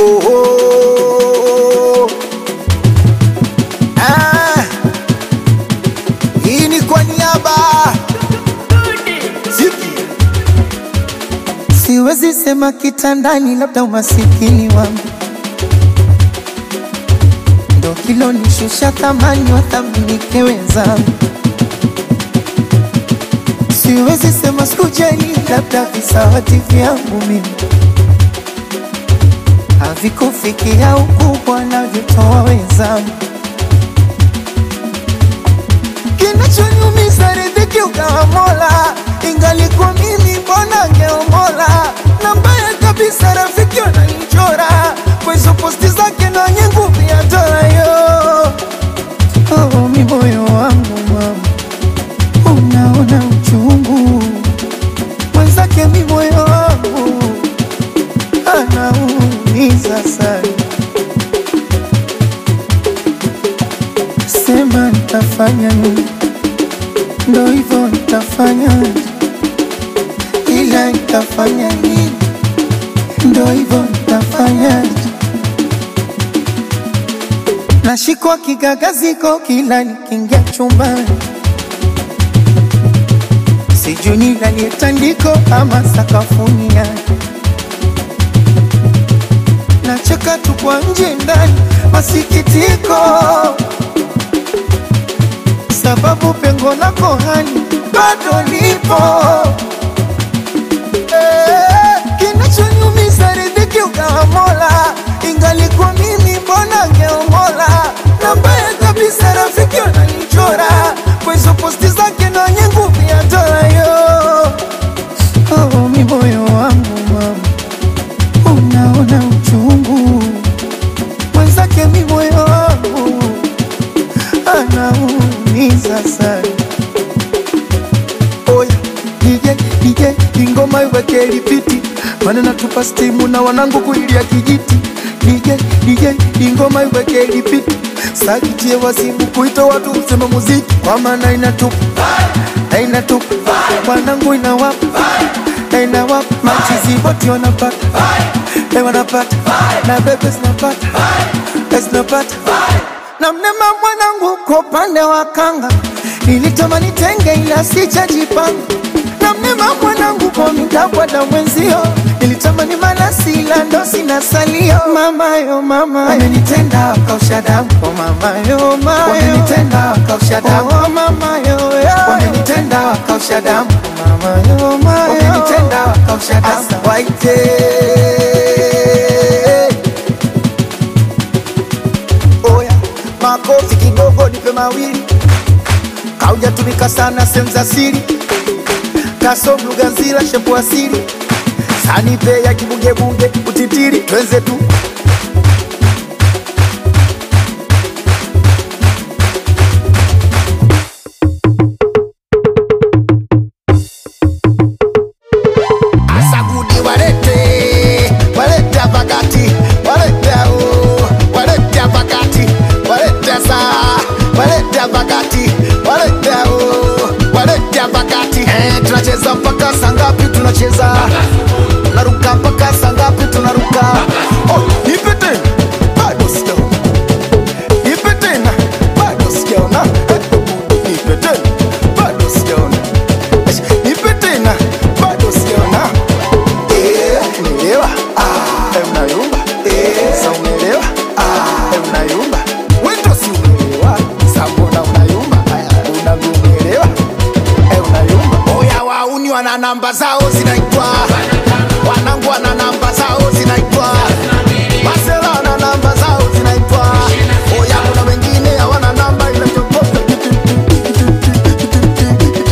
oh, oh. Ah, hii ni kwa niaba Ziki. Siwezi sema kitandani, labda umasikini wangu ndo kilonishusha thamani, wathaminike wenzangu. Siwezi sema sikujali, labda visawati vyangu mimi havikufikia ukubwa navyotoa wenzangu. Kinachonyumiza riziki ukawa Mola, ingalikuwa mimi mbona ngeomola. Na mbaya kabisa rafiki wananichora kwa hizo posti zake na wenye nguvu ya dola yo. Oh, mi moyo wangu mama, unaona uchungu mwenzake, mi moyo wangu anaumiza sana. Sema nitafanya nini? Ndo hivyo nitafanya, ila nitafanya nini? Ndo hivyo nitafanya. Nashikwa kigagaziko kila nikiingia chumbani, sijui nilalie tandiko ama sakafuni yake. Nacheka tu kwa nje ndani, masikitiko sababu pengo lako hani bado lipo. Eh, Kinachonyumiza riziki ukawa Mola, ingalikuwa mimi mbona ngeomola. Na mbaya kabisa rafiki wananichora kwa hizo posti zake na wenye nguvu ya dola yo. Oh, mi moyo wangu mama, unaona uchungu mwenzake, mi moyo wangu anaumiza sana. Oya, DJ, DJ, ingoma iweke lipiti, maana natupa stimu na wanangu kuilia kijiti. DJ, DJ, ingoma iweke lipiti, sakitie wasibu kuita watu useme muziki, kwa maana inatupa na inatupa wanangu inawapa na inawapa machizi wote wanapata eh, wanapata na bebe zinapata eh, zinapata na mnema mwanangu kwa upande wa kanga nilitamani tenge ila sijajipanga na mnema mwanangu kwa mitakwada mwenzio nilitamani malasi ila ndo sina salio mamayo mama wamenitenda wakausha damu oh mamayo mayo wamenitenda wakausha damu oh mamayo wamenitenda wakausha damu mamayo mayo wamenitenda wakausha damu Asa waite Oya, makofi kidogo nipe mawili, kaujatumika sana sehemu za siri, kasom lugha nzila shepu asili, sanipe ya kibugebunge utitiri, twenze tu Asagudi walete, walete pakati, walete o, walete pakati, walete sa, walete pakati, walete o, walete pakati. Eh, tunacheza mpaka saa ngapi? Tunacheza tunaruka mpaka saa ngapi? Tunaruka. Oh, nipe tena, bado sijaona. Nipe tena, bado sijaona. Eh, nipe tena, bado sijaona. Eh, Nipe tena, bado sijaona. Eh, umeelewa? Ah, eh, unayumba. Eh, sa umeelewa? Ah, eh, unayumba. Wewe ndo si umeelewa. Sa mbona unayumba? Aya, unavyomuelewa. Eh, unayumba. Oya wauni wana namba zao zinaitwa wanangu wana namba zao zinaitwa